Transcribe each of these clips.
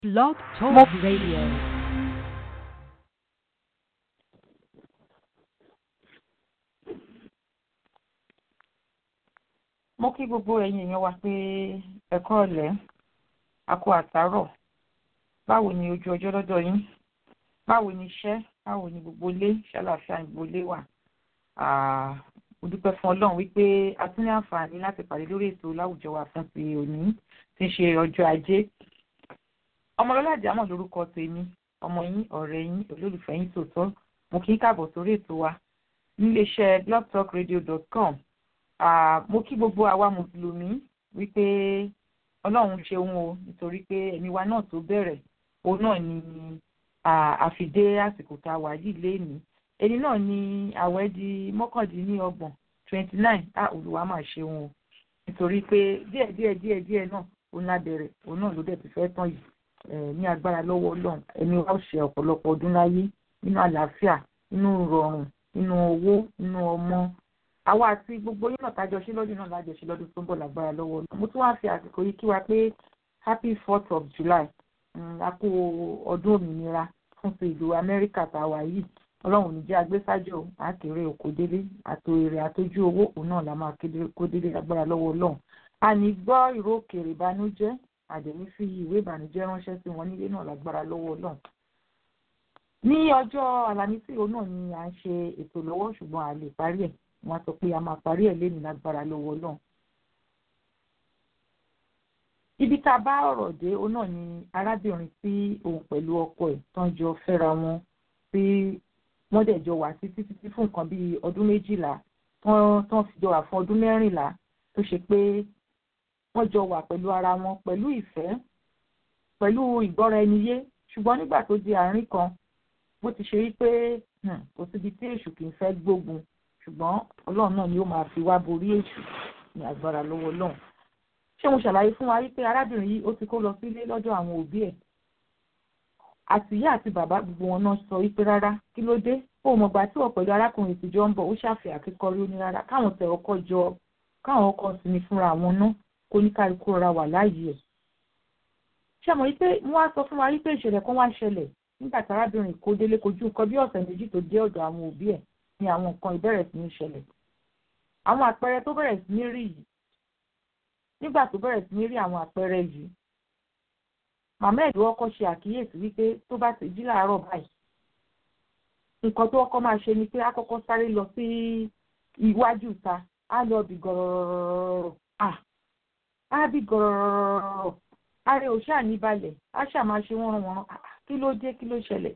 Blog Talk Radio. mo kí gbogbo ẹ̀yin èèyàn wa pé ẹ̀kọ́ ọ̀lẹ́ àkó àtàárọ̀ báwo ni ojú ọjọ́ lọ́dọ̀ yín báwo ni iṣẹ́ báwo ni gbogbo ilé ṣàlàáfíà gbogbo ilé wà mo dúpẹ́ fún ọlọ́run wípé a tún ní àǹfààní láti pàdé lórí ètò láwùjọ wa fún ti òní tí ń ṣe ọjọ́ ajé ọmọlọ́lá àjámọ̀ lórúkọ tèmi ọmọ yín ọ̀rẹ́ yín olólùfẹ́ yín tòótọ́ mo kí ń káàbọ̀ sórí ètò wa níléeṣẹ́ blogtalkradio.com mo kí gbogbo àwa mùsùlùmí wípé ọlọ́run ṣeun o nítorí pé ẹ̀mí wa náà tó bẹ̀rẹ̀ òun náà ni àfìdé àsìkò tá a wà yìí léèní ẹni náà ni àwẹ̀ di mọ́kàndínlọ́gbọ̀n twenty nine á olùwà máa ṣeun o nítorí pé díẹ̀ díẹ̀ díẹ̀ díẹ̀ náà òun la bẹ̀rẹ̀ òun náà ló dẹ̀ ti fẹ́ tán yìí ní agbára lọ́wọ́ ọlọ́run ẹni wa ó ṣe ọ̀pọ̀lọpọ̀ ọdún láyé nínú àlàáfíà nínú ìrọ̀rùn nínú owó nínú ọmọ àwa àti gbogbo yín náà tájọ ṣe lọ́dún náà lájọ ṣe lọ́dún tó ń bọ̀ lágbára lọ́wọ́ ọlọ́run mo tún wá fi àsìkò yìí kí wa pé happy fourth of july a kú ọdún òmìnira fún ti ìlú amẹ́ríkà tá a wà yìí ọlọ́run ní jẹ́ agbésájò àkèrè òkò délé àtò èrè àtọ́jú owó òun náà la máa kó délé lágbára lọ́wọ́ ọlọ́run a ní gbọ́ ìró òkèèrè ìbànújẹ́ àdèmí fi ìwé ìbànújẹ́ ránṣẹ́ sí wọn nílé náà lágbára lọ́wọ́ ọlọ́run ní ọjọ́ àlàmísì òun náà ni à ń ṣe ètò lọ́wọ́ ṣùgbọ́n a lè parí ẹ̀ wọ́n sọ pé a máa parí ẹ̀ lẹ́nu lágbára lọ́wọ́ ọlọ́run ibi tá a bá ọ̀rọ̀ dé òun náà ni arábìnrin tí òun pẹ̀lú ọkọ ẹ̀ tán jọ fẹ́ra wọn tí wọ́n dẹ̀ jọ wà títí títí fún nǹkan bíi ọdún méjìlá tán fi jọ wà fún ọdún mẹ́rìnlá tó ṣe pé wọ́n jọ wà pẹ̀lú ara wọn pẹ̀lú ìfẹ́ pẹ̀lú ìgbọ́ra ẹni yé ṣùgbọ́n nígbà tó di àárín kan bó ti ṣe rí pé kò síbi tí èṣù kì í fẹ́ gbógun ṣùgbọ́n ọlọ́run náà ni ó máa fi wá borí èṣù ní agbára lọ́wọ́ ọlọ́run ṣé mo ṣàlàyé fún wa wípé arábìnrin yìí ó ti kó lọ sílé lọ́dọ̀ àwọn òbí ẹ̀ àtìyá àti bàbá gbogbo wọn náà sọ wípé rárá kí ló dé ó mọ̀gbà tí wọ́n pẹ̀lú arákùnrin ìtìjọ́ ń bọ̀ ó ṣàfihàn akíkọrí ó ní rárá káwọn tẹ ọkọ jọ káwọn ọkọ sinmi fúnra àwọn náà kó ní kálukú rọra wà láàyè ẹ̀ ṣé mo rí pé wọ́n wá sọ fún wa wípé ìṣẹ̀lẹ̀ kan wá ṣẹlẹ̀ nígbà tí arábìnrin kó délé kojú nǹkan bí ọ̀sẹ̀ méjì tó dé ọ̀dọ̀ àwọn òbí ẹ̀ ni àwọn nǹkan ìbẹ̀rẹ̀ sí ní ṣẹlẹ̀ àwọn àpẹẹrẹ tó bẹ̀rẹ̀ sí ní rí yìí nígbà tó bẹ̀rẹ̀ sí ní rí àwọn àpẹẹrẹ yìí màmá ẹ̀dùn ọkọ ṣe àkíyèsí wípé tó bá ti jí láàárọ̀ báyìí nǹkan tó ọkọ máa ṣe ni pé á kọ́kọ́ sáré lọ sí iwájú ìta á lọ bí gọ̀rọ̀rọ̀rọ̀ á bí gọ̀rọ̀rọ̀rọ̀ ààrẹ ò ṣáà ní balẹ̀ á ṣáà máa ṣe wọ́n wọ́n kí ló dé kí ló ṣẹlẹ̀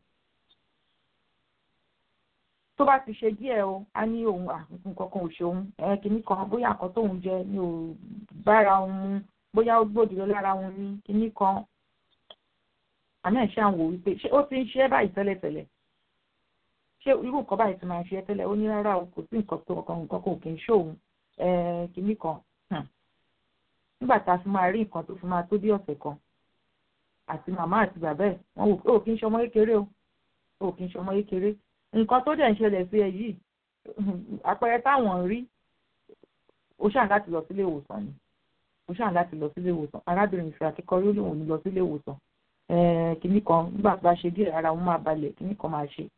tó bá ti ṣe díẹ̀ o a ní òun nǹkan kan ò ṣeun ẹ kìíní kan bóyá nǹkan tóun jẹ ni ò bára òun mu bóyá ó gbòdì lára òun ní kìíní kan àmì ẹ̀ ṣáà wò wípé ṣé ó ti ń ṣe é báyìí tẹ́lẹ̀tẹ́lẹ̀ ṣé irú nǹkan báyìí ti máa ṣe é tẹ́lẹ̀ ó ní rárá o kò sí nǹkan tó nǹkan nǹkan kò kì í ṣòun kìíní kan nígbà tá a fi máa rí nǹkan tó fi máa tó bí ọ̀sẹ̀ kan àti màmá àti bàbá ẹ̀ wọ́n wò pé ò kì í ṣọmọ kékeré o ò kì í ṣọmọ kékeré nǹkan tó dẹ̀ ń ṣẹlẹ̀ sí ẹ yìí àpẹẹrẹ táwọn rí ó ṣàn láti lọ sílé ìwòsàn ni ó ṣàn láti lọ sílé ìwòsàn arábìnrin ìfẹ́ akẹ́kọ̀ọ́ yóò lòun ní lọ sílé ìwòsàn kìnnì kan nígbà tó bá ṣe díẹ̀ ara òun máa balẹ̀ kìnnì kan máa ṣe.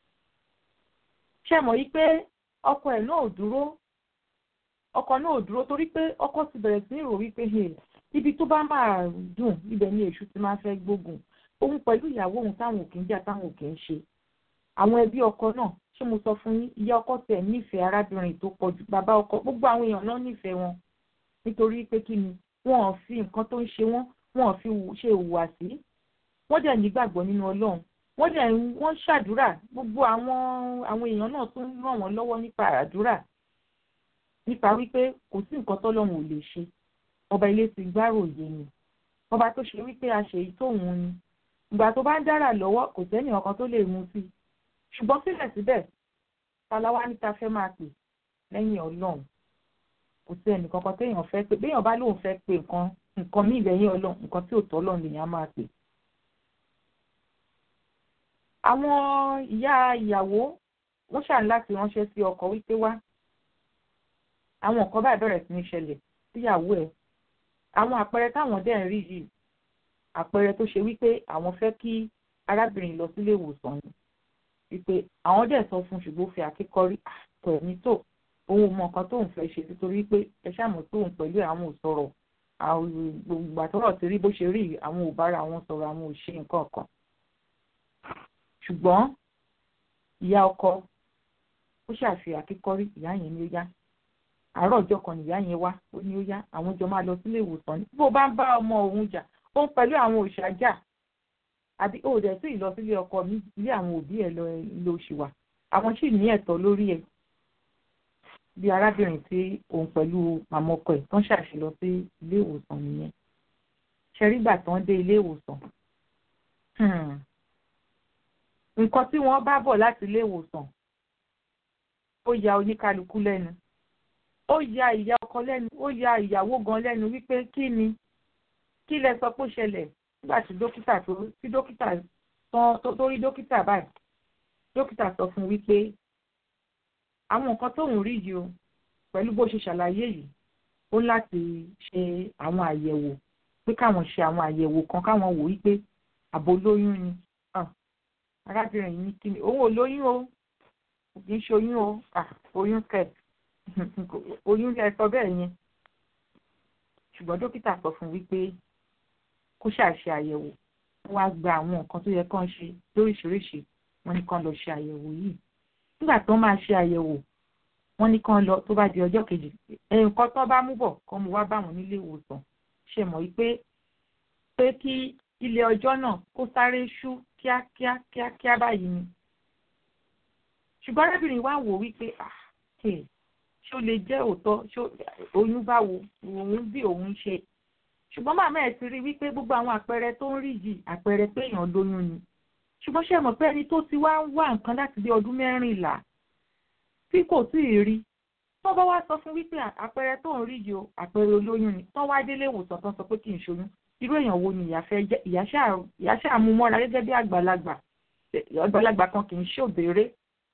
ṣé mọ̀ yí pé ọkọ ẹ̀ náà ò dúró ọkọ náà ò dúró torí pé ọkọ ti bẹ̀rẹ̀ sí ní rò wípé ibi tó bá máa dùn ibẹ̀ ni èṣù ti máa fẹ́ gbógun òun pẹ̀lú ìyàwó òun táwọn ò kì í jà táwọn ò kì í ṣe àwọn ẹbí ọkọ náà ṣé mo sọ fún yín ìyá ọkọ tẹ̀ nífẹ̀ẹ́ arábìnrin tó pọ̀ jù bàbá ọkọ gbogbo àwọn èèyàn náà nífẹ̀ẹ́ wọn nítorí pé kí ni wọn ò fi nǹkan tó ń ṣe wọn wọn ò fi ṣe ìhùwàsí wọ́n dẹ̀ nígbàgbọ́ nínú Ọlọ́run wọ́n dẹ̀ wọ́n ṣàdúrà gbogbo àwọn àwọn èèyàn náà tún ràn wọ́n lọ́wọ́ nípa àdúrà nípa wípé kò sí nǹkan tọ́lọ́run ò lè ṣe ọba ilé ti gbáròyé ni ọba tó ṣe wípé a ṣe èyí tóun ni ìgbà tó bá ń dára lọ́wọ́ kò sẹ́ni ọ̀kan tó lè mú sí i ṣùgbọ́n síbẹ̀síbẹ̀ taláwa níta fẹ́ máa pè lẹ́yìn ọlọ́run kò sí ẹnì kankan téèyàn fẹ́ pé béèyàn bá lóun fẹ́ pè nǹkan nǹkan míì lẹ́yìn ọlọ́run nǹkan tí ò tọ́ ọlọ́run lèèyàn máa pè. àwọn ìyá ìyàwó wọ́n ṣàn láti ránṣẹ́ sí ọkọ wípé wá àwọn nǹkan báyìí bẹ̀rẹ̀ sí ní ṣẹlẹ̀ síyàwó ẹ̀ àwọn àpẹẹrẹ táwọn dẹ̀ ń rí yìí àpẹẹrẹ tó ṣe wípé àwọn fẹ́ kí arábìnrin lọ sílé ìwòsàn ni wípé àwọn dẹ̀ sọ fún ṣùgbọ́n fi àkíkọ́rí àtọ̀ ẹ̀mí tó òun ò mọ nǹkan tóun fẹ́ ṣe nítorí pé ẹ ṣàmọ̀ tóun pẹ̀lú àwọn ò sọ̀rọ̀ gbogbo àtọ́rọ̀ ti rí bó ṣe rí àwọn ò bára àwọn sọ̀rọ̀ àwọn ò ṣe nǹkan kan ṣùgbọ́n ìyá ọkọ ó ṣàfi àkíkọ́rí ìyá yẹn ni ó yá àárọ̀ ọjọ́ kan nìyá yẹn wá ó ní ó yá àwọn jọ máa lọ sílé ìwòsàn ní bó bá ń bá ọmọ òun jà ó ń pẹ̀lú àwọn òòṣà jà àbí ó dẹ̀ sí ìlọ sílé ọkọ mi ilé àwọn òbí ẹ̀ lọ ló ṣì wà àwọn sì ní ẹ̀tọ́ lórí ẹ̀ bí arábìnrin tí òun pẹ̀lú màmá ọkọ ẹ̀ tó ń ṣàṣì lọ sí ilé ìwòsàn nìyẹn ṣẹ́rígbà tó ń dé ilé ìwòsàn nǹkan tí wọ́n bá bọ̀ láti ilé ìwòsàn ó ya oníkálukú lẹ́nu ó ya ìyá ọkọ lẹ́nu ó ya ìyàwó gan lẹ́nu wípé kí ni kí lẹ sọ pé ó ṣẹlẹ̀ nígbà tí dókítà tó tí dókítà tán tó rí dókítà báyìí dókítà sọ fún wípé àwọn nǹkan tóun rí yìí o pẹ̀lú bó ṣe ṣàlàyé yìí ó láti ṣe àwọn àyẹ̀wò pé káwọn ṣe àwọn àyẹ̀wò kan káwọn wò wípé àbò lóyún ni arábìnrin yìí kí ni òun ò lóyún o kì í ṣe oyún o oyún kẹ̀ oyún lẹ sọ bẹ́ẹ̀ yẹn ṣùgbọ́n dókítà sọ fún wípé kó ṣàṣe àyẹ̀wò wá gba àwọn nǹkan tó yẹ kán ṣe lóríṣiríṣi wọ́n ní kán lọ ṣe àyẹ̀wò yìí nígbà tó máa ṣe àyẹ̀wò wọ́n ní kán lọ tó bá di ọjọ́ kejì nǹkan tó bá mú bọ̀ kán mú wá bá wọn nílé ìwòsàn ṣe mọ̀ wípé pé kí ilé ọjọ́ náà kó sáré ṣú kíákíá kíákíá báyìí ni ṣùgbọ́n arábìnrin wa wò wípé ah ṣó lè jẹ́ òótọ́ ṣó oyún báwo òun bí òun ṣe ṣùgbọ́n màmá ẹ̀ ti rí wípé gbogbo àwọn àpẹẹrẹ tó ń rí yìí àpẹẹrẹ pé èèyàn lóyún ni ṣùgbọ́n ṣe mọ̀ pé ẹni tó ti wá ń wá nǹkan láti bí ọdún mẹ́rìnlá tí kò tí ì rí tó bá wá sọ fún wípé àpẹẹrẹ tó ń rí yìí o àpẹẹrẹ olóyún ni tó wá délé ìwòsàn tó ń sọ pé kì í ṣoyún irú èèyàn wo ni ìyá fẹ́ jẹ́ ìyá ṣáà mú mọ́ra gẹ́gẹ́ bí àgbàlagbà àgbàlagbà kan kì í ṣòbéèrè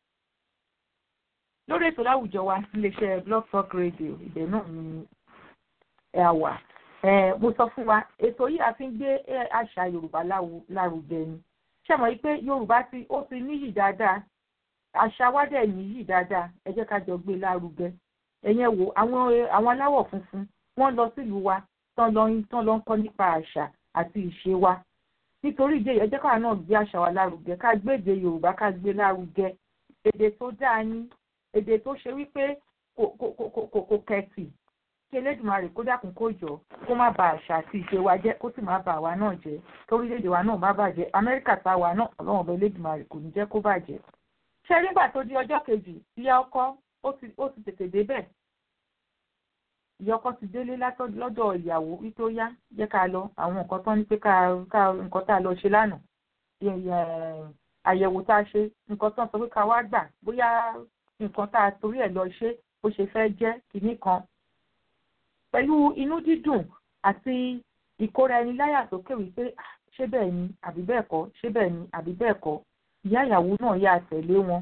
lórí ètò láwùjọ wa iléeṣẹ́ blog talk radio ibẹ̀ náà ni ẹ wà mo sọ fún wa ètò yìí a fi ń gbé àṣà yorùbá lárugẹ ni ṣe mọ̀ pé yorùbá ti ó ti níyì dáadáa àṣà wa dẹ̀ níyì dáadáa ẹ jẹ́ ká jọ gbé lárugẹ ẹ̀yẹn wo àwọn àwọn aláwọ̀ funfun wọ́n lọ sílùú wa tán lọ tán lọ ń kọ́ nípa àṣà àti ìṣe wa nítorí ìdí èyí ẹ jẹ́ káwa náà gbé àṣà wa lárugẹ ká gbé èdè yorùbá ká gbé lárugẹ èdè tó dáa ní èdè tó ṣe wípé kò kò kò kò kò kẹ̀tì kí elédùnmarè kó dákun kó jọ kó má ba àṣà àti ìṣe wa jẹ́ kó sì má ba àwa náà jẹ́ torílẹ̀-èdè wa náà má bàjẹ́ amẹ́ríkà tá a wà náà ọlọ́run ọba elédùnmarè kò ní jẹ́ kó bàjẹ́. ṣé nígbà tó di ọjọ́ kejì ìyá ọkọ ó ti ó ti tètè débẹ̀ ìyá ọkọ ti délé lọ́dọ̀ ìyàwó wípé ó yá jẹ́ ká lọ àwọn nǹkan tó ní pé ká ká nǹkan tá a lọ ṣe lánàá àyẹ̀wò tá a ṣe nǹkan tó ń sọ pé ká wá gbà bóyá nǹkan tá a torí ẹ̀ lọ ṣe bó ṣe fẹ́ jẹ́ kinní kan pẹ̀lú inú dídùn àti ìkóra ẹni láyà sókè wípé ṣé bẹ́ẹ̀ ni àbí bẹ́ẹ̀ kọ́ ṣé bẹ́ẹ̀ ni àbí bẹ́ẹ̀ kọ́ ìyá ìyàwó náà yà tẹ̀lé wọn.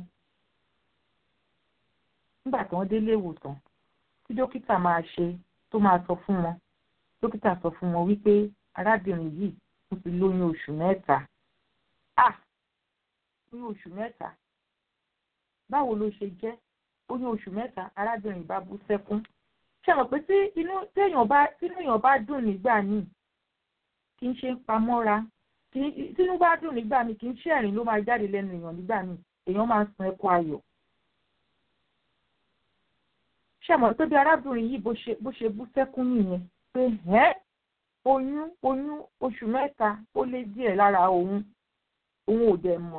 nígbà tí wọ́n délé ìwòsàn tí dókítà máa ṣe tó máa sọ fún wọn dókítà sọ fún wọn wípé arábìnrin yìí ó ti lóyún oṣù mẹ́ta. ah lóyún oṣù mẹ́ta báwo ló ṣe jẹ́ oyún oṣù mẹ́ta arábìnrin bá bú sẹ́kún ṣe mọ̀ pé tí inú téèyàn bá tínú èèyàn bá dùn nígbà míì kì í ṣe ń pamọ́ra tínú bá dùn nígbà míì kì í ṣe ẹ̀rín ló máa jáde lẹ́nu èèyàn nígbà míì èèyàn máa ń sun ẹkún ayọ̀. ṣe mọ̀ pé bí arábìnrin yìí bó ṣe bú sẹ́kún nìyẹn pé ẹ́ oyún oyún oṣù mẹ́ta ó lé díẹ̀ lára òun òun ò dẹ̀ mọ̀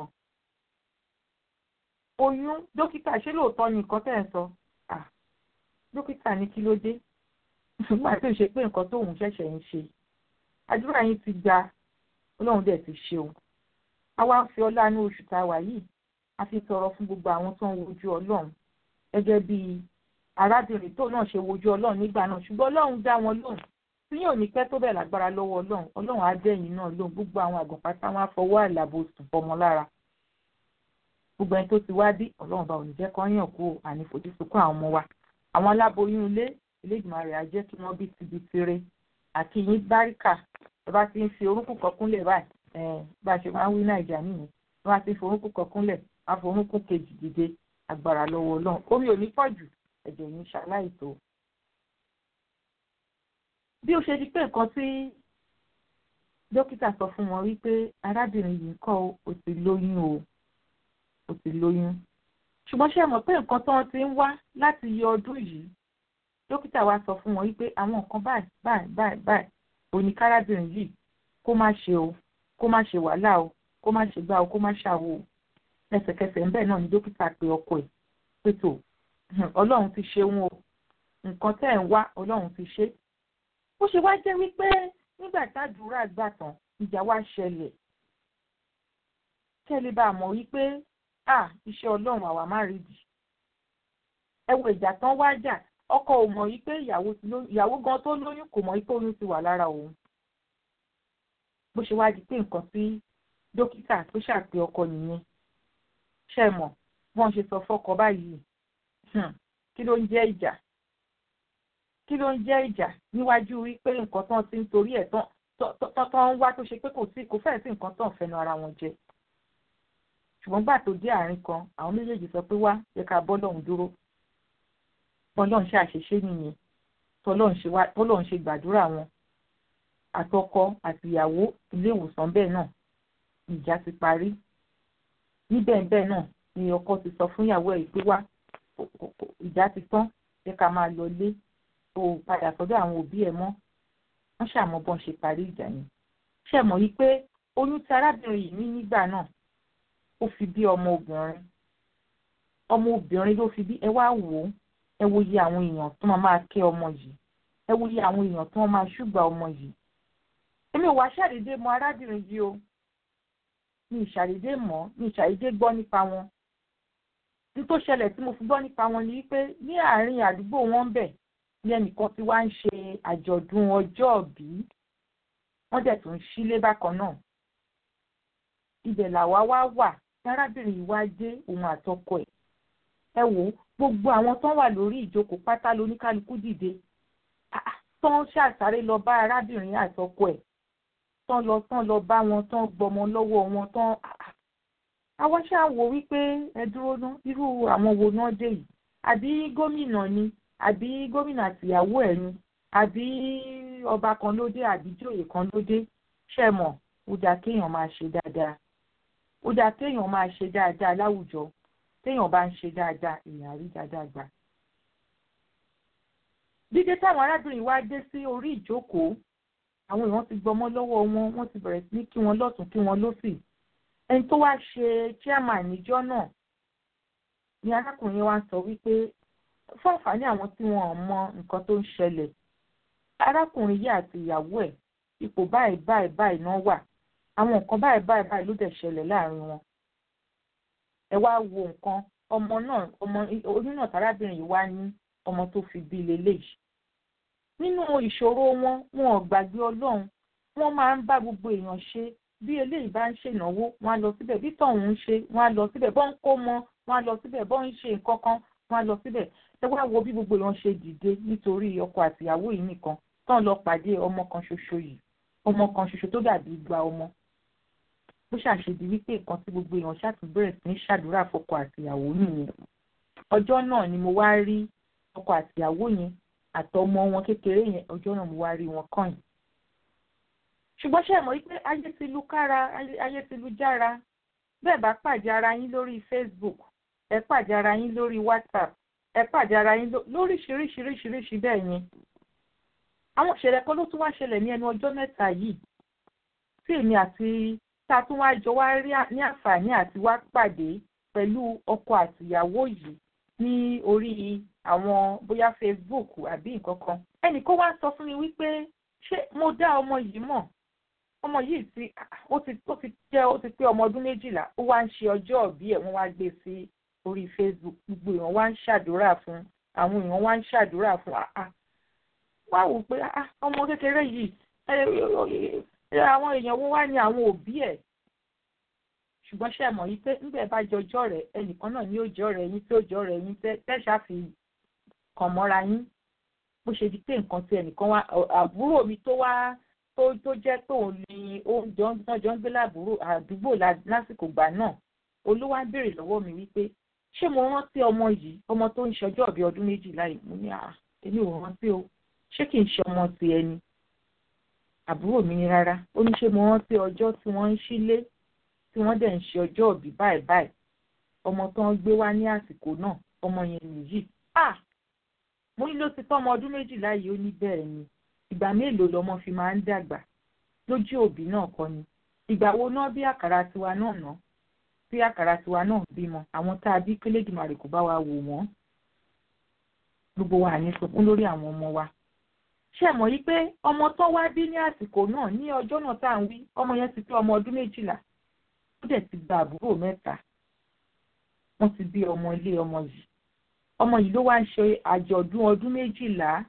oyún dókítà ṣé lóòótọ́ ni nǹkan tẹ̀ ń sọ dókítà ní kí ló dé nígbà tó ṣe pé nǹkan tóun ṣẹ̀ṣẹ̀ ń ṣe àdúrà yín ti gba ọlọ́run dẹ̀ ti ṣe o àwa ń fi ọlá ní oṣù tá a wà yìí a fi tọrọ fún gbogbo àwọn tó ń wojú ọlọ́run gẹ́gẹ́ bí arábìnrin tó náà ṣe wojú ọlọ́run nígbà náà ṣùgbọ́n ọlọ́run dá wọn lóhùn tí yóò ní pẹ́ tó bẹ̀ lágbára lọ́wọ́ ọlọ́run ọlọ́run á dẹ̀yìn náà lóhùn gbogbo àwọn àgùnpátá wọn á fọwọ́ àlàbò sùn fọmọ lára gbogbo ẹni tó ti wá bí ọlọ́run bá òní jẹ́ kán yàn kú àní fojú sunkún àwọn ọmọ wa àwọn aláboyún ilé Elédùmarè á jẹ́ kí wọ́n bí tibi tiré àti yín báríkà ẹ bá ti ń fi orúnkún kan kúnlẹ̀ báyìí bá a ṣe máa ń wí nàìjíríà nìyẹn ẹ bá ti ń fi orúnkún kan kúnlẹ̀ á fi orúnkún kejì dìde agbára lọ́wọ́ ọlọ́run omi ò ní pọ̀ jù ẹ̀jẹ̀ yìí ń ṣaláìtó. bí ó ṣe di pé nǹkan tí dókítà sọ fún wọn wípé arábìnrin yìí kọ́ ó ti lóyún o ó ti lóyún ṣùgbọ́n ṣe mọ̀ pé nǹkan tó ń ti ń wá láti yọ ọdún yìí dókítà wa sọ fún wọn wípé àwọn nǹkan báyìí báyìí báyìí báyìí òní kárábìnrin yìí kó má ṣe o kó má ṣe wàhálà o kó má ṣe gbá o kó má ṣàwò o lẹ́sẹ̀kẹsẹ̀ ńbẹ̀ náà ni dókítà pe ọkọ ẹ̀ pé tó ọlọ́run ti ṣeun o nǹkan tẹ́ ẹ̀ ń wá ọlọ́run ti ṣe ó ṣe wá jẹ́ wípé nígbà tádùúrà gbà tán ìjà wá ṣẹlẹ̀ kẹ́lẹ́ bá a mọ̀ wípé à iṣẹ́ ọlọ́run àwa má rí di ẹ wo ìjà tán wá jà ọkọ ò mọ̀ wípé ìyàwó gan tó lóyún kò mọ̀ wípé oyún ti wà lára òun bó ṣe wá di pé nǹkan tí dókítà tó ṣàpè ọkọ nìyẹn ṣe mọ̀ wọ́n ṣe sọ fọ́kọ báyìí kí ló ń jẹ́ ìjà kí ló ń jẹ́ ìjà níwájú wípé nǹkan tán ti ń torí ẹ̀ tán tán ń wá tó ṣe pé kò sí kò fẹ́ẹ̀ sí nǹkan tán fẹnu ara wọn jẹ ṣùgbọ́n gbà tó dé àárín kan àwọn méjèèjì sọ pé wá yẹ ká bọ́ lọ́hùn dúró bọ́lọ́hùn ṣe àṣeṣe nìyẹn tọ́lọ́hùn ṣe gbàdúrà wọn àtọkọ àtìyàwó ilé ìwòsàn bẹ́ẹ̀ náà ìjà ti parí níbẹ̀ bẹ́ẹ̀ náà ni ọkọ ti sọ fún ìyàwó ẹ̀ pé wá ìjà ti tán yẹ ká máa lọ lé o padà sọ́dọ̀ àwọn òbí ẹ̀ mọ́ wọ́n ṣàmọ́ bọ́n ṣe parí ìjà yẹn ṣe mọ̀ yí pé oyún tí arábìnrin yìí ní nígbà náà ó fi bí ọmọ obìnrin ọmọ obìnrin ló fi bí ẹ wá wò ó ẹ wo iye àwọn èèyàn tó máa máa kẹ́ ọmọ yìí ẹ wo iye àwọn èèyàn tó máa ṣùgbà ọmọ yìí èmi ò wá ṣàdédé mọ arábìnrin yìí o mi ìṣàdédé mọ̀ mi ìṣàdédé gbọ́ nípa wọn ní tó ṣẹlẹ̀ tí mo fi gbọ́ nípa wọn ni wípé ní àárín àdúgbò wọn bẹ̀ ní ẹnìkan tí wá ń ṣe àjọ̀dún ọjọ́ òbí wọ́n dẹ̀ tún sílé bákan náà ibẹ̀ làwa wá wà arábìnrin yìí wá dé òun àtọkọ ẹ̀ ẹ wò ó gbogbo àwọn tó wà lórí ìjókòó pátá lóníkálukú dìde tán ṣàṣàrè lọ bá arábìnrin àtọkọ ẹ̀ tán lọ tán lọ bá wọn tán gbọmọ lọ́wọ́ wọn tán àwọn ṣáà wò wípé ẹ dúró ná irú àwọn wo náà dé yìí àbí gómìnà ni àbí gómìnà àtìyàwó ẹ̀ ni àbí ọba kan ló dé àbí jòyè kan ló dé ṣe mọ̀ ó dáa kéèyàn máa ṣe dáadáa ó dáa kéèyàn máa ṣe dáadáa láwùjọ téèyàn bá ń ṣe dáadáa èèyàn rí dáadáa gbà. dídé táwọn arábìnrin wá dé sí orí ìjókòó àwọn èèyàn ti gbọmọ lọ́wọ́ wọn wọ́n ti bẹ̀rẹ̀ sí ní kí wọ́n lọ́tún kí wọ́n lósì ẹni tó wá ṣe chairman níjọ́ náà ni arákùnrin wa sọ wípé fún àǹfààní àwọn tí wọn ò mọ nǹkan tó ń ṣẹlẹ̀ arákùnrin yìí àti ìyàwó ẹ̀ ipò báyìí báyìí báyìí náà wà àwọn nǹkan báyìí báyìí báyìí ló dẹ̀ ṣẹlẹ̀ láàrin wọn ẹ wá wo nǹkan ọmọ náà ọmọ oyún náà tárábìnrin yìí wá ní ọmọ tó fi bí leléyìí nínú ìṣòro wọn wọn ò gbàgbé ọlọ́run wọ́n máa ń bá gbogbo èèyàn ṣe bí eléyìí bá ń ṣènáwó wọ́n á lọ síbẹ̀ bí tọ̀hún ń ṣe wọ́n á lọ síbẹ̀ bọ́n ń kó mọ wọ́n á lọ síbẹ̀ bọ́n ń ṣe nǹkan kan wọ́n á lọ síbẹ̀ ẹ wá wo bí gbogbo èèyàn ṣe dìde nítorí ọkọ àtìyàwó yìí nìkan tán lọ pàdé ọmọ kan ṣoṣo yìí ọmọ kan ṣoṣo tó dàbí igba ọmọ bó ṣàṣedì wípé nǹkan tí gbogbo èèyàn ṣàtúbẹ̀rẹ̀ sí ní ṣàdúrà fọkọ àtìyàwó nìyẹn ọjọ́ náà ni mo wá rí ọkọ àtìyàwó yẹn àtọmọ wọn kékeré yẹn ọjọ́ náà mo wá rí wọn kàn yìí ṣùgbọ́n ṣe mọ̀ wípé ayé ti lu kára ayé ti lu jára bẹ́ẹ̀ bá pàdé ara yín lórí Facebook ẹ pàdé ara yín lórí WhatsApp ẹ pàdé ara yín lóríṣiríṣiríṣiríṣi bẹ́ẹ̀ yẹn àwọn ìṣẹ̀lẹ̀ kan ló tún wá ṣẹlẹ̀ ní ẹnu ọjọ́ mẹ́ta yìí tí èmi àti tá a tún wá jọ wá rí ní àǹfààní àti wá pàdé pẹ̀lú ọkọ àtìyàwó yìí ní orí àwọn bóyá Facebook àbí nǹkan kan ẹnì kan wá sọ fún mi wípé ṣé mo dá ọmọ yìí mọ̀ ọmọ yìí ti ó ti ó ti jẹ́ ó ti pé ọmọ ọdún méjìlá ó wá ń ṣe ọjọ́ ìbí ẹ̀ wọ́n wá gbé sí orí Facebook gbogbo èèyàn wá ń ṣàdúrà fún àwọn èèyàn wá ń ṣàdúrà fún àá wá wò pé ọmọ kékeré yìí àwọn èèyàn wo wá ní àwọn òbí ẹ̀ ṣùgbọ́n ṣe mọ̀ yìí pé níbẹ̀ bá jọjọ́ rẹ̀ ẹnìkan náà ní òjọ́ rẹ̀ yín tí òjọ́ rẹ̀ yín tẹ́ ṣáfi kàn mọ́ra yín bó ṣe di pé nǹkan tí ẹnìkan wá àbúrò mi tó wá tó tó jẹ́ tóun ni oúnjẹ ọjọ́ ń gbé láàbúrò àdúgbò lásìkò gbà náà olúwa béèrè lọ́wọ́ mi wípé ṣé mo rántí ọmọ yìí ọmọ tó ń ṣọjọ́ ọ̀bí ọdún méjìlá yìí mo ní àá èmi ò rántí o ṣé kì í ṣe ọmọ ti ẹni àbúrò mi ní rárá ó ní ṣé mo rántí ọjọ́ tí wọ́n ń ṣílé tí wọ́n dẹ̀ ń ṣe ọjọ́ ọ̀bí báyìí báyìí ọmọ tó ń gbé wá ní àsìkò náà ọmọ yẹn nìyí ah mo ní ló ti tọ́ ọmọ ọdún méjìlá yìí ó ní bẹ́ẹ̀ ni ìgbà mélòó lọmọ fi máa ń dàgbà lójú òbí náà kọ́ ni ìgbà wo náà bí àkàrà tiwa náà ná bí àkàrà tiwa náà bímọ àwọn tá a bí kélédìmarè kò bá wa wò wọ́n gbogbo wa ní sunkún lórí àwọn ọmọ wa ṣé mọ̀ yí pé ọmọ tó wá bí ní àsìkò náà ní ọjọ́ náà tá à ń wí ọmọ yẹn ti pé ọmọ ọdún méjìlá ó dẹ̀ ti gba àbúrò mẹ́ta wọ́n ti bí ọmọ ilé ọmọ yìí ọmọ yìí ló wá ń ṣe àjọ̀dún ọdún méjìlá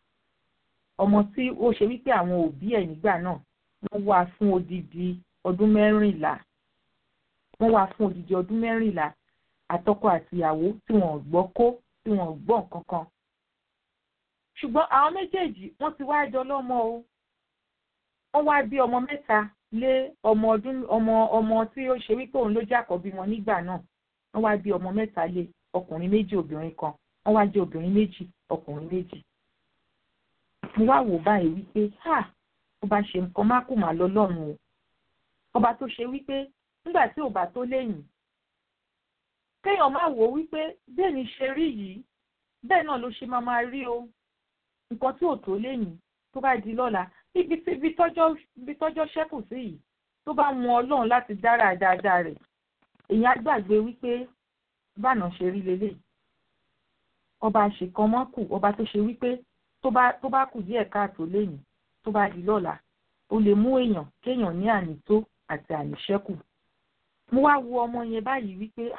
ọmọ tí ó ṣe wípé àwọn òbí ẹ̀ nígbà náà wọ́n wá fún odidi ọdún mẹ́rìnlá wọ́n wá fún odidi ọdún mẹ́rìnlá àtọkọ àtìyàwó tí wọ́n gbọ́ kó tí wọ́n gbọ́ nǹkan kan ṣùgbọ́n àwọn méjèèjì wọ́n ti wá jọ lọ́mọ o wọ́n wá bí ọmọ mẹ́ta lé ọmọ ọdún ọmọ ọmọ tí ó ṣe wípé òun ló jẹ́ àkọ́bí wọn nígbà náà wọ́n wá bí ọmọ mẹ́ta lé ọkùnrin méjì obìnrin kan wọ́n wá jẹ́ obìnrin méjì ọkùnrin méjì mo wá wò báyìí wípé ha ó bá ṣe nǹkan má kù má lọ lọ́run o ọba tó ṣe wípé nígbà tí ò bá tó léyìn kéèyàn má wò wípé bẹ́ẹ̀ ni ṣe rí yìí bẹ́ẹ̀ náà ló ṣe máa máa rí o nǹkan tí ò tó léyìn tó bá di lọ́la ibi tí ibi tọ́jọ́ ṣẹ́kù sí yìí tó bá mú ọlọ́run láti dára dáadáa rẹ̀ èèyàn á gbàgbé wípé báná ṣe rí lélẹ̀ ọba àṣekàn mọ́ kù ọba tó ṣe wípé tó bá tó bá kù díẹ̀ káàtó léyìn tó bá di lọ́la ó lè mú èèyàn kéèyàn ní ànító àti àníṣẹ́kù mo wá wo ọmọ yẹn báyìí wípé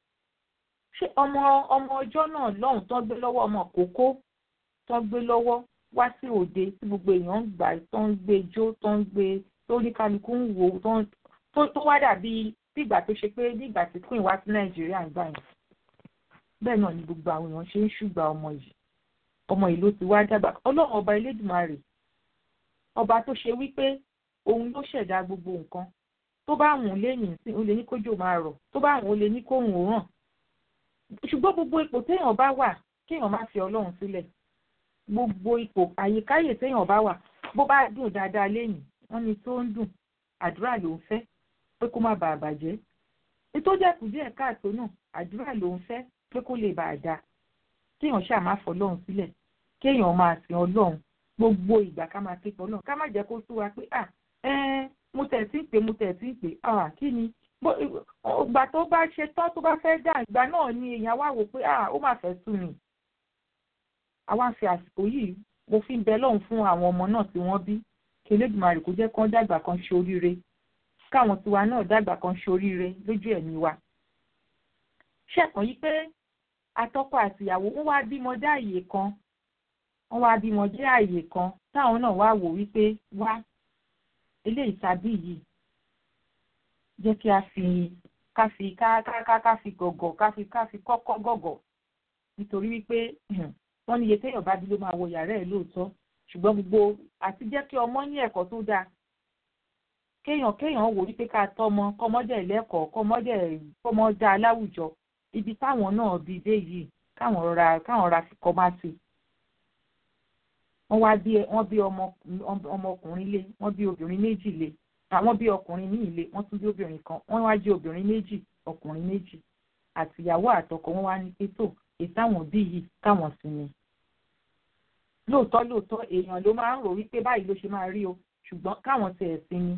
ṣé ọmọ ọmọ ọjọ́ náà lọ́hùn tó ń gbé lọ́wọ́ ọmọ kókó tó ń gbé lọ́wọ́ wá sí òde tí gbogbo èèyàn ń gbà tó ń gbé jó tó ń gbé tó ní kálukú ń wò tó wá dàbí bí ìgbà tó ṣe pé bí ìgbà tí queen wá sí nàìjíríà ń gbà yẹn bẹ́ẹ̀ náà ni gbogbo àwọn èèyàn ṣe ń ṣùgbà ọmọ yìí ọmọ yìí ló ti wá dàgbà ọlọ́run ọba elédùnmarè ọba tó ṣe wípé òun ló ṣẹ̀dá gbogbo nǹkan tó bá wùn lẹ́yìn sí ó lè ní kójò máa rọ̀ tó bá wùn ó lè ní kóhùn ó ràn ṣùgbọ́n gbogbo ipò téèyàn bá wà kéèyàn má fi ọlọ́run sílẹ̀ gbogbo ipò àyíkáyè téèyàn bá wà bó bá dùn dáadáa lẹ́yìn wọ́n ní tó ń dùn àdúrà ló ń fẹ́ pé kó má bàa bàjẹ́ nítorí ẹ̀kú díẹ̀ káàtó náà àdúrà ló ń fẹ́ pé kó lè bàa dáa kéèyàn ṣáà má fọ ọlọ́run sílẹ̀ kéèyàn máa sin ọlọ́run gbogbo ìgbà ká máa ké pọ̀ ọlọ́run ká má jẹ́ kó sú wa pé à ẹ́ẹ́ mo tẹ̀ sí ń pè mo tẹ̀ sí ń pè à kí ni ìgbà tó bá ṣe tán tó bá fẹ́ dà ìgbà náà ni èèyàn wá wò pé à ó mà fẹ́ sú mi àwa fi àsìkò yìí mo fi ń bẹ lọ́hùn fún àwọn ọmọ náà tí wọ́n bí kí Elédùmarè kó jẹ́ kán dàgbà kan ṣe oríire káwọn tiwa náà dàgbà kan ṣe oríire lójú ẹ̀mí wa ṣẹ̀kan yí pé atọ́kọ àtìyàwó wọ́n wá bímọ dé àyè kan wọ́n wá bímọ dé àyè kan táwọn náà wá wò wípé wá eléyìí tàbí yìí jẹ́ kí a fi ká fi ká ká ká fi gọ̀gọ̀ ká fi ká fi kọ́kọ́ gọ̀gọ̀ nítorí wípé wọ́n ní iye téèyàn bá bí ló máa wọ yàrá ẹ̀ lóòótọ́ ṣùgbọ́n gbogbo àti jẹ́ kí ọmọ ní ẹ̀kọ́ tó dáa kéèyàn kéèyàn wò wípé ká tọ́mọ kọ́mọdé lẹ́kọ̀ọ́ kọ́mọdé kọ́mọ dáa láwùjọ ibi táwọn náà bí dé yìí káwọn rọra káwọn ra fi kọ́ máa sí wọ́n wá bí wọ́n bí ọmọkùnrin lé wọ́n bí obìnrin méjì lé àwọn bí ọkùnrin ní ilé wọ́n tún bí obìnrin kan wọ́n wá jẹ́ obìnrin méjì ọkùnrin méjì àtìyàwó àtọkọ wọ́n wá ní pé tó ìtàwọn bí yìí káwọn sinmi lóòótọ́ lóòótọ́ èèyàn ló máa ń rò wípé báyìí ló ṣe máa rí o ṣùgbọ́n káwọn tiẹ̀ sinmi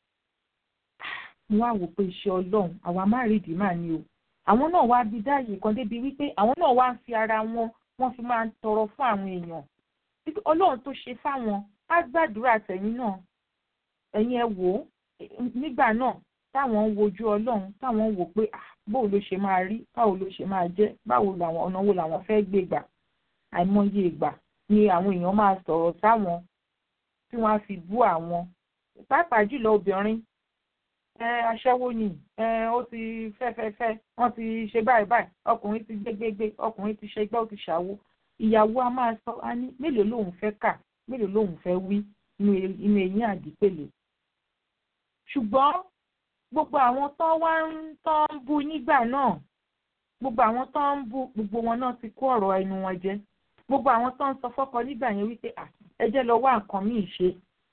mo wá wò pé iṣẹ́ ọlọ́run àwa má rí ìdí máa ní o àwọn náà wá bí dáàyè kan débi wípé àwọn náà wá ń fi ara wọn wọ́n fi máa ń tọrọ fún àwọn èèyàn ọlọ́run tó ṣe fáwọn á gbàdúrà tẹ̀yìn náà ẹ̀yin ẹ wò ó nígbà náà táwọn ń wojú ọlọ́run táwọn ń wò pé báwo ló ṣe máa rí báwo ló ṣe máa jẹ́ báwo làwọn ọ̀nà wo làwọn fẹ́ gbé gbà àìmọye ìgbà ni àwọn èèyàn máa sọ̀rọ̀ sáwọn tí wọ́n á fi bú àwọn pàápàá jùlọ obìnrin ẹ aṣẹ́wó ni ẹ ó ti fẹ́fẹ́fẹ́ wọ́n ti ṣe báyìí báyìí ọkùnrin ti gbégbégbé ọkùnrin ti ṣe gbọ́ ó ti ṣàwo ìyàwó a máa sọ á ní mélòó lòun fẹ́ kà mélòó lòun fẹ́ wí inú eyín àdìpèlè ṣùgbọ́n gbogbo àwọn tó wá ń tó ń bú nígbà náà gbogbo àwọn tó ń bú gbogbo wọn náà ti kó ọ̀rọ̀ ẹnu wọn jẹ gbogbo àwọn tó ń sọ fọ́kọ nígbà yẹn wípé ẹ jẹ́ lọ wá nǹkan míì ṣe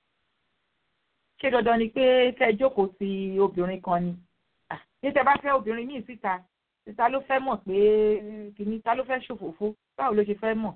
ṣé dandan ni pé kẹ́ jókòó sí obìnrin kan ni ní tẹ́ bá fẹ́ obìnrin míì síta ta ló fẹ́ mọ̀ pé kìíní ta ló fẹ́ ṣòfófó báwo ló ṣe fẹ́ mọ̀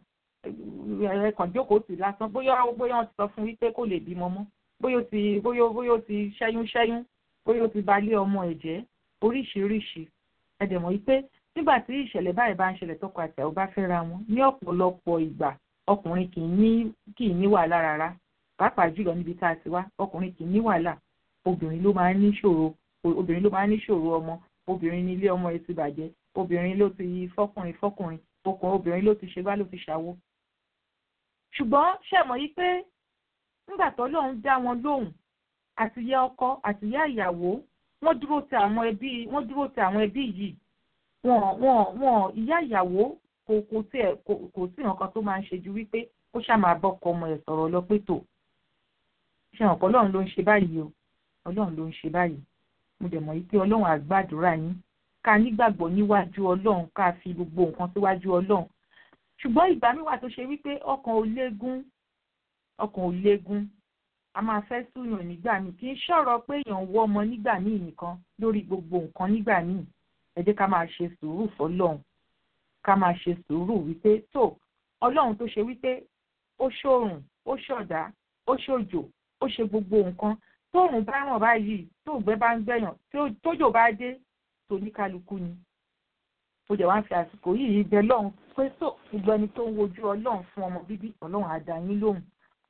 ẹ kàn jókòó sí lásán bóyá bóyá wọ́n ti sọ fún wípé kò lè bímọ mọ́ bóyá ó ti bóyá bóyá ó ti ṣẹ́yún ṣẹ́yún bóyá ó ti balẹ̀ ọmọ ẹ̀ jẹ́ oríṣiríṣi ẹ dẹ̀ mọ̀ wípé nígbà tí ìṣẹ̀lẹ̀ báyìí bá ń ṣẹlẹ̀ tọkọ àti àwọn bá fẹ́ra wọn ní ọ̀pọ̀lọpọ̀ ìgbà ọkùnrin kì í ní kì í ní wàhálà rárá pàápàá jùlọ níbi tá a ti wá ọkùnrin kì í ní wàhálà obìnrin ló máa ń níṣòro obìnrin ló máa ń níṣòro ọmọ obìnrin ní ilé ọmọ ẹ̀ ti bàjẹ́ obìnrin ló ti fọkùnrin fọkùnrin okùnrin obìnrin ló ti ṣe bá ló ti ṣàwo. ṣùgbọ́n ṣẹ̀mọ̀ yìí pé nígbà tó lóun dá wọn lóhùn àtìyá ọkọ àtìyá ìyàwó wọ́n dúró ti àwọn ẹbí wọ́n dúró ti àwọn ẹbí yìí wọn wọn wọn ìyá ìyàwó kò kò tiẹ̀ kò kò sí nǹkan tó máa ń ṣe ju wípé ó ṣáà máa bọ́kọ ọmọ ẹ̀ sọ̀rọ̀ lọ pé tò ṣe hàn pé ọlọ́run ló ń ṣe báyìí o ọlọ́run ló ń ṣe báyìí mo dẹ̀ mọ̀ wípé ọlọ́run á gbàdúrà yín ká nígbàgbọ́ níwájú ọlọ́run ká fi gbogbo nǹkan síwájú ọlọ́run ṣùgbọ́n ìgbà mi wà tó ṣe wípé ọkàn ò léegun ọkàn ò léegun a máa fẹ́ súyàn nígbà míì kì í ṣọ̀rọ̀ pé èèyàn wọ́ ọmọ nígbà míì nìkan lórí gbogbo nǹkan nígbà míì ẹ jẹ́ ká máa ṣe sùúrù fọlọ́run ká máa ṣe sùúrù wípé tó ọlọ́run tó ṣe wípé ó ṣòrùn ó ṣọ̀dá ó ṣòjò ó ṣe gbogbo nǹkan tóòrùn bá ràn báyìí tóògbẹ́ bá ń gbẹ̀yàn tójò bá dé toníkálukú ni ó jẹ́ wá ń fi àsìkò yìí bẹ lọ́hùn pé tó gbogbo ẹni tó ń wojú ọlọ́run fún ọmọ bíbí ọlọ́run á dá yín lóhùn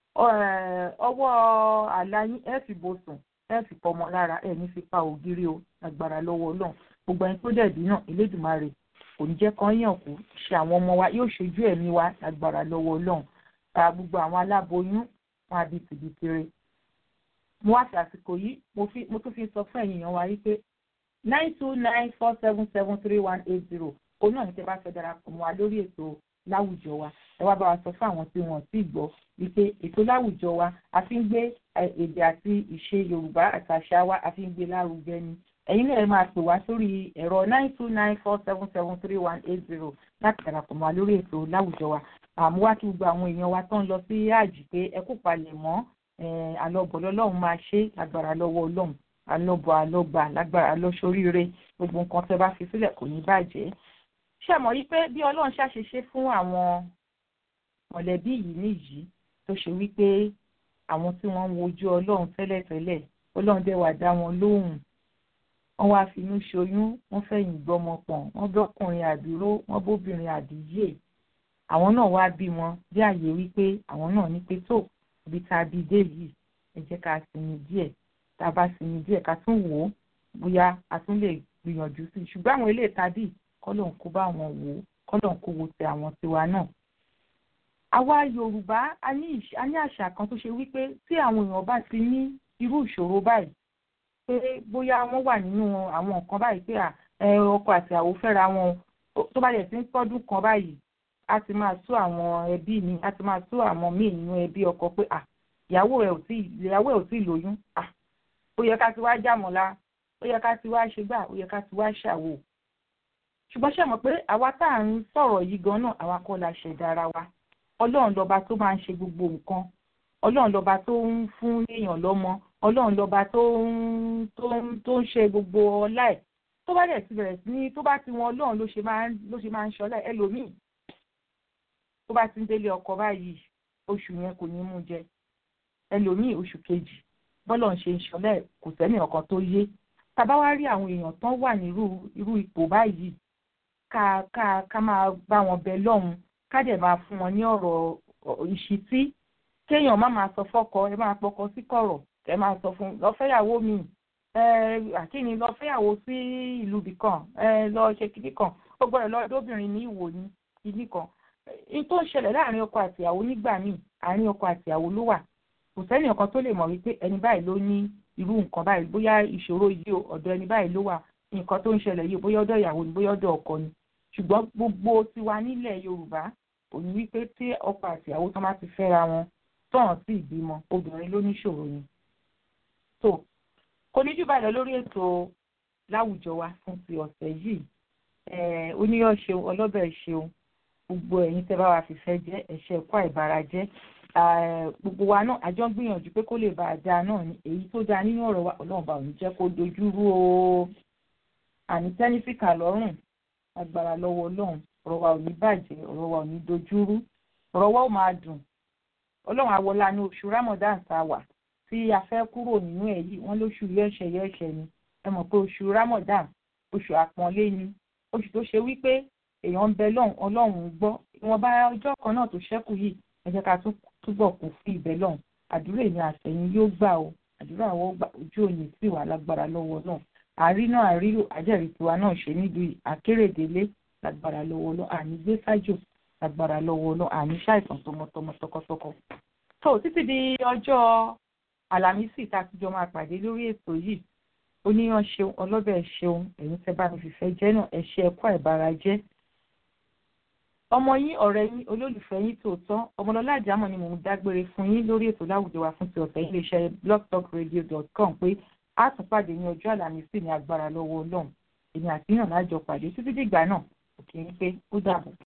ọwọ́ àlá yín ẹ fi bò sùn ẹ fi pọmọ lára ẹ ní fi pa ògiri o agbára lọ́wọ́ ọlọ́run gbogbo ẹni tó dẹ̀bí náà elédùnmarè kò ní jẹ́ kán yàn kú ṣe àwọn ọmọ wa yóò ṣojú ẹ̀mí wa agbára lọ́wọ́ ọlọ́run ta gbogbo àwọn aláboyún wọn àbí tìbítire mo wá sí àsìkò yìí mo tún fi sọ fún ẹ̀yin èèyàn wa wípé nine two nine four seven seven three one eight zero òun náà ní tẹ́ bá fẹ́ darapọ̀ mọ́ wa lórí ètò láwùjọ wa ẹ wá bá wa sọ fún àwọn tí wọ́n ti gbọ́ wípé ètò láwùjọ wa a fi ń gbé èdè àti ìṣe yorùbá àti àṣà wa a fi ń gbé lárugẹ ni ẹ̀yin náà ẹ máa pè wá sórí ẹ̀rọ nine two nine four seven seven three one eight zero láti darapọ̀ mọ́ wa lórí ètò láwùjọ wa àmú wá kí gbogbo àwọn èèyàn wa tó ń lọ sí àjì pé ẹ kú palẹ̀ mọ́ àlọ́bọ̀ lọ́lọ́run máa ṣe agbára lọ́wọ́ ọlọ́run alọ́bọ̀ alọ́gbà lágbára lọ́sọríire gbogbo nǹkan tẹ́ bá fi sílẹ̀ kò ní bàjẹ́ ṣe mọ̀ yí pé bí ọlọ́run ṣàṣeṣe fún àwọn mọ̀lẹ́bí yìí nìyí tó ṣe wípé àwọn tí wọ́n ń wojú ọlọ́run tẹ́lẹ̀tẹ́lẹ̀ ọlọ́run dẹ̀ wá dá wọn lóhùn wọ́n wá finú ṣoyún wọ́n fẹ̀yìn gbọ́mọ pọ̀n wọ́n bọ́kùnrin àdúró wọ́n bóbìnrin àdìyẹ àwọn náà wá bí wọn bí àyè wípé àwọn náà ní pé tó ibi tá a bí dé yìí ẹ jẹ́ ká sinmi díẹ̀ tá a bá sinmi díẹ̀ ká tún wò ó bóyá a tún lè gbìyànjú sí i ṣùgbọ́n àwọn ilé ìtàdí kọ́lọ̀ ń kó bá wọn wò ó kọ́lọ̀ ń kó wo ti àwọn tiwa náà. àwa yorùbá a ní àṣà kan tó ṣe wípé tí àwọn èèyàn bá ti ní irú ìṣòro báyìí pé bóyá wọ́n wà nínú àwọn nǹkan báyìí pé ọkọ àti àwò fẹ́ra wọn tó bá dẹ̀ ti ń tọ́dún kan báyìí a ti máa tú àwọn ẹbí mi a ti máa tú àwọn míì nínú ẹbí ọkọ pé ìyàwó ẹ̀ ò tí ìyàwó ẹ̀ ò tí ì lóyún ó yẹ ká ti wá jàmọ̀lá ó yẹ ká ti wá ṣe gbà ó yẹ ká ti wá ṣàwò ṣùgbọ́n ṣe mọ̀ pé àwa tá à ń sọ̀rọ̀ yìí gan náà àwa kọ́ la ṣẹ̀dá ara wa ọlọ́run lọ́ba tó máa ń ṣe gbogbo nǹkan ọlọ́run lọ́ba tó ń fún èèyàn lọ́mọ ọlọ́run lọ́ba tó ń tó ń tó ń ṣe gbogbo ọlá ẹ̀ tó bá dẹ̀ ti bẹ̀rẹ̀ sí ní tó bá ti wọn ọlọ́run ló ṣe máa ń ló ṣe máa ń ṣọlá ẹ̀ ẹlòmíì tó bá ti ń délé ọkọ báyìí oṣù yẹn kò ní mú jẹ ẹlòmíì oṣù kejì bọ́lọ̀ ń ṣe ń ṣọlá ẹ̀ kò sẹ́ni ọ̀kan tó yé tàbá wá rí àwọn èèyàn tán wà nírú irú ipò báyìí ká ká ká máa bá wọn bẹ lọ́hùn ká dẹ̀ máa fún wọn ní ọ̀rọ̀ ìṣítí kéèyàn má máa sọ fọ́kọ ẹ máa pọkọ sí kọ̀rọ̀ ẹ máa sọ fún lọ́fẹ́yàwó mi ẹ àkíní lọ́fẹ́yàwó sí ìlú bì kan ẹ lọ ṣe kíní kan ó gbọ́dọ̀ lọ dóbìnrin ní ìwò ní kíní kan ní tó ń ṣẹlẹ̀ láàrin ọkọ àtìyàwó nígbà míì àárín ọkọ àtìyàwó ló wà kò sẹ́ni ọ̀kan tó lè mọ̀ wípé ẹni báyìí ló ní irú nǹkan báyìí bóyá ìṣòro yìí o ọ̀dọ̀ ẹni báyìí ló wà nǹkan tó ń ṣẹlẹ̀ yìí bóyá ọ̀dọ̀ ìyàwó ni bóyá ọ̀dọ̀ ọkọ ni ṣùgbọ́n gbogbo tiwa nílẹ̀ yorùbá òní wípé tí ọkọ àti ìyàwó tán bá ti fẹ́ra wọn tọ̀hún sí ìbímọ obìnrin ló níṣòro yẹn. tó kò ní jù báyìí lọ lórí ètò láwùjọ wa fún ti ọ̀sẹ̀ yìí oníyọ̀ ṣeun ọlọ́bẹ̀ ṣeun gbogbo ẹ̀yin tẹ́ bá wa fìfẹ́ jẹ́ ẹ̀ṣẹ̀ ẹ̀kọ́ àìbára jẹ́ gbogbo wa náà àjọ ń gbìyànjú pé kó lè bá a dáa náà ni èyí tó dáa nínú ọ̀rọ̀ wa ọlọ́run bá òun jẹ́ kó dojú rú o àní tẹ́nífìkà lọ́rùn agbára lọ́wọ́ ọlọ́run ọ̀rọ̀ wa ò ní bàjẹ́ ọ̀rọ̀ wa ò ní dojú rú ọ̀rọ̀ wa ò máa dùn ọlọ́run àwọlá ní oṣù Ramadan tá a wà tí a fẹ́ kúrò nínú ẹ̀ yìí wọ́n lóṣù yẹ́ṣẹ̀ yẹ́ṣẹ̀ ni ẹ mọ̀ pé oṣù Ramadan oṣù àpọ́nlé ni oṣù tó ṣe wípé èèyàn ń bẹ lọ́hùn ọlọ́run gbọ́ ìwọ̀nba ọjọ́ kan náà tó ṣẹ́kù yìí ẹ jẹ́ ká túbọ̀ kún fún ìbẹ̀ lọ́hùn àdúrà èmi àtẹ̀yìn yóò gbà o àdúrà àwọn gbà ojú òní sì wà lágbára lọ́wọ́ náà àrí náà àrílò àjẹrìí tiwa náà ṣe nílùú àkérèdélé lágbára lọ́wọ́ náà àní gbé sájò lágbára lọ́wọ́ náà àní ṣàìsàn tọmọtọmọ tọkọtọkọ. tó títí di ọjọ́ àlàmísì tá a ti jọ máa pàdé lórí ètò yìí oníyan ṣeun ọlọ́bẹ̀ ṣeun ẹ̀yin tẹ́ bá mi fìfẹ́ jẹ́ náà ẹ ṣe ẹ̀kọ́ àìbára jẹ́ ọmọ yín ọ̀rẹ́ yín olólùfẹ́ yín tòótọ́ ọmọlọ́lá àjámọ̀ ni mò ń dágbére fún yín lórí ètò láwùjọ wa fún ti ọ̀sẹ̀ yìí iléeṣẹ́ blogtalkradio.com pé a tún pàdé ní ọjọ́ àlàmísì ní agbára lọ́wọ́ ọlọ́run èmi àti yàn lájọ pàdé títí dìgbà náà òkè ń pé ó dàbọ̀.